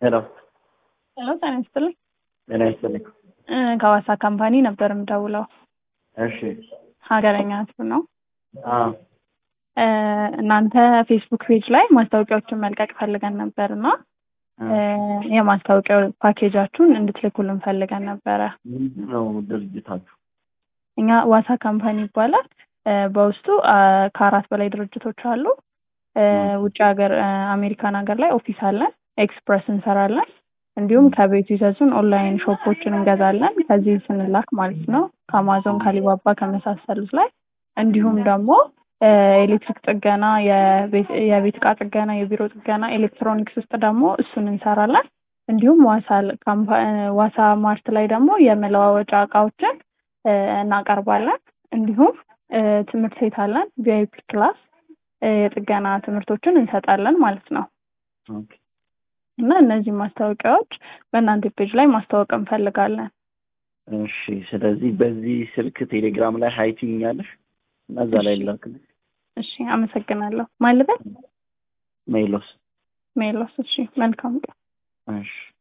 ሄሎ ሄሎ ጤና ይስጥልኝ። ጤና ይስጥልኝ። እ ከሐዋሳ ካምፓኒ ነበር የምደውለው። እሺ ሀገረኛ ህዝብ ነው። አ እ እናንተ ፌስቡክ ፔጅ ላይ ማስታወቂያዎችን መልቀቅ ፈልገን ነበር እና እ የማስታወቂያው ፓኬጃችሁን እንድትልኩልን ፈልገን ነበረ። ምንድን ነው ድርጅታችሁ? እኛ ዋሳ ካምፓኒ ይባላል። እ በውስጡ አ ከአራት በላይ ድርጅቶች አሉ። እ ውጭ ሀገር እ አሜሪካን ሀገር ላይ ኦፊስ አለን። ኤክስፕረስ እንሰራለን። እንዲሁም ከቤቱ ይዘዙን ኦንላይን ሾፖችን እንገዛለን። ከዚህ ስንላክ ማለት ነው ከአማዞን ከአሊባባ ከመሳሰሉት ላይ እንዲሁም ደግሞ እ ኤሌክትሪክ ጥገና፣ የቤት የቤት እቃ ጥገና፣ የቢሮ ጥገና፣ ኤሌክትሮኒክስ ውስጥ ደግሞ እሱን እንሰራለን። እንዲሁም ዋሳ ካምፓ ዋሳ ማርት ላይ ደግሞ የመለዋወጫ እቃዎችን እ እናቀርባለን። እንዲሁም እ ትምህርት ቤት አለን ቪአይፒ ክላስ እ የጥገና ትምህርቶችን እንሰጣለን ማለት ነው። ኦኬ እና እነዚህ ማስታወቂያዎች በእናንተ ፔጅ ላይ ማስታወቅ እንፈልጋለን። እሺ። ስለዚህ በዚህ ስልክ ቴሌግራም ላይ ሀይ ትይኛለሽ እና እዛ ላይ ላክልሽ። እሺ፣ አመሰግናለሁ። ማልበት ሜሎስ ሜሎስ። እሺ፣ መልካም ቀን። እሺ